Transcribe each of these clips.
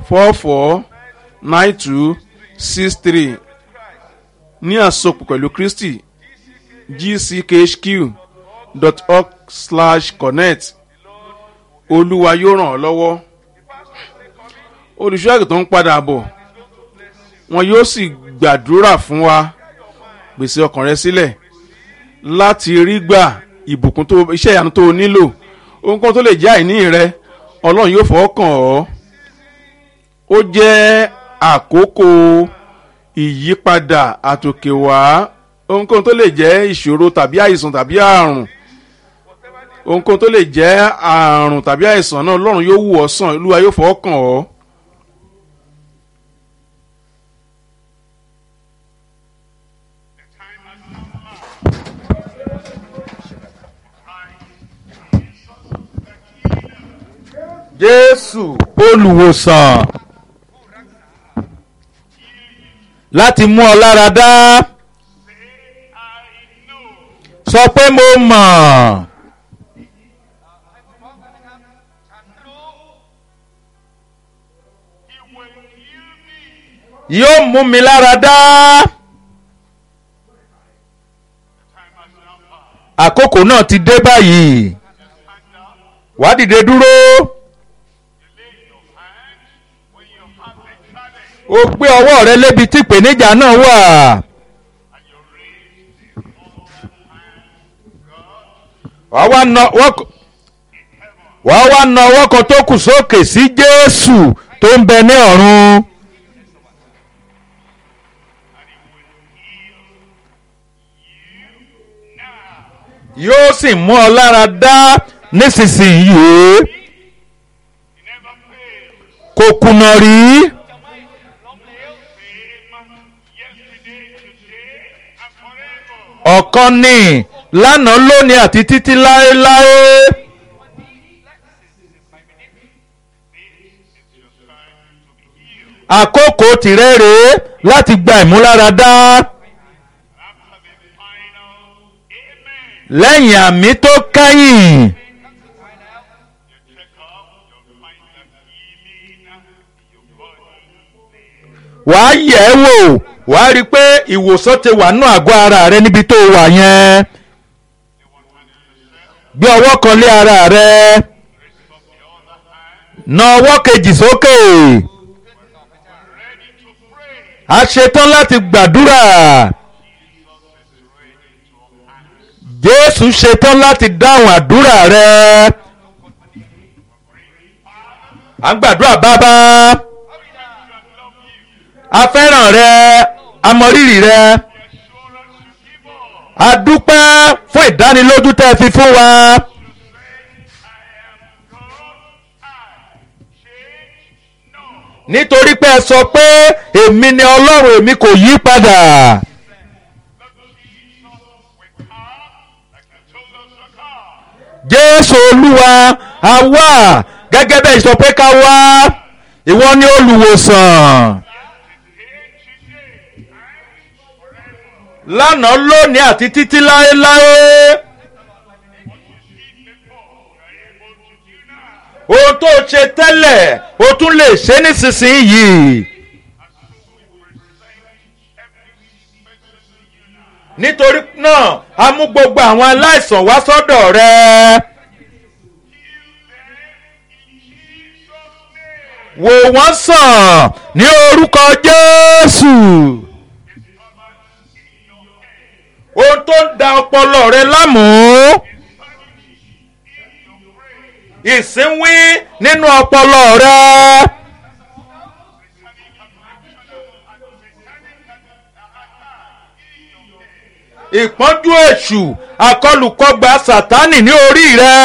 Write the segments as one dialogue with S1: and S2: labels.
S1: four four nine two six three ní àsopọ̀ pẹ̀lú kristi gckhq dot org slash connect olúwa yóò ràn ọ́ lọ́wọ́ olùṣọ́àgùn tó ń padà bọ̀ wọn yóò sì gbàdúrà fún wa pèsè ọkàn rẹ sílẹ̀ láti rí gbà ìbùkún tó iṣẹ́ ìyanu tó o nílò ohunkóhun tó lè jẹ́ àìní rẹ ọlọ́run yóò fọwọ́ kàn ọ́ ó jẹ́ àkókò ìyípadà àtòkèwá ohunkóhun tó lè jẹ́ ìṣòro tàbí àìsàn tàbí àrùn ohunkóhun tó lè jẹ́ àrùn tàbí àìsàn náà ọlọ́run yóò wù ọ́ sàn olúwa yóò fọwọ́ kàn ọ́.
S2: jésù olùwòsàn láti mú ọ lára dá sọ pé mo mọ̀ yóò mú mi lára dá àkókò náà ti dé báyìí wàá dìde dúró. o gbé ọwọ́ rẹ lébi tí ìpèníjà náà wà. wàá wá na wàá wá na ọwọ́ kan tó kù sókè sí jésù tó ń bẹ ní ọ̀run. yóò sì mú ọ lára dá nísinsìnyí kò kùnà rí. ọ̀kan ní lánàá lónìí àti títí láéláé. àkókò tìrẹ rèé láti gba ìmúláradá. lẹ́yìn àmì tó kẹ́yìn. wàá yẹ̀ ẹ́ wò wàá rí i pé ìwòsàn ti wà nínú àgọ́ ara rẹ níbi tó wà yẹn gbé ọwọ́ kan lé ara rẹ na ọwọ́ kejì sókè a ṣetán láti gbàdúrà Jésù ṣetán láti dáhùn àdúrà rẹ à ń gbàdúrà bàbá a fẹ́ràn rẹ a mọ rírì rẹ a dúpẹ́ fún ìdánilójú tẹ́ ẹ fi fún wa. nítorí pé ẹ sọ pé èmi ni ọlọ́run èmi kò yí padà. jésù olúwa a wá gẹ́gẹ́ bẹ́ẹ̀ sọ pé ká wá ìwọ ni olùwòsàn. lánàá lónìí àti títí láéláé. ohun tó ṣe tẹ́lẹ̀ o tún lè ṣe nísinsìnyí. nítorí náà a mú gbogbo àwọn aláìsàn wá sọ́dọ̀ rẹ. wò wọ́n sàn ní orúkọ Jésù. ohun tó ń da ọpọlọ rẹ láàmú ìsínwí nínú ọpọlọ rẹ. ìpọ́njú èṣù àkọlùkọgbà sátánì ní orí rẹ.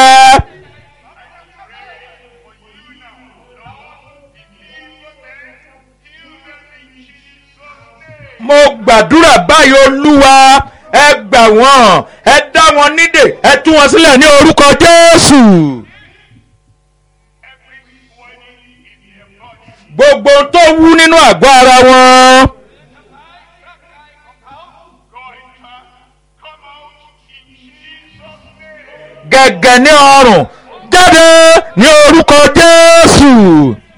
S2: mo gbàdúrà báyìí olúwa ẹ gbà wọ́n ẹ dá wọn nídè ẹ tú wọn sílẹ̀ ní orúkọ jésù. gbogbo tó wú nínú àgọ́ ara wọn. gẹ̀gẹ̀ ní ọrùn jáde ní orúkọ jésù.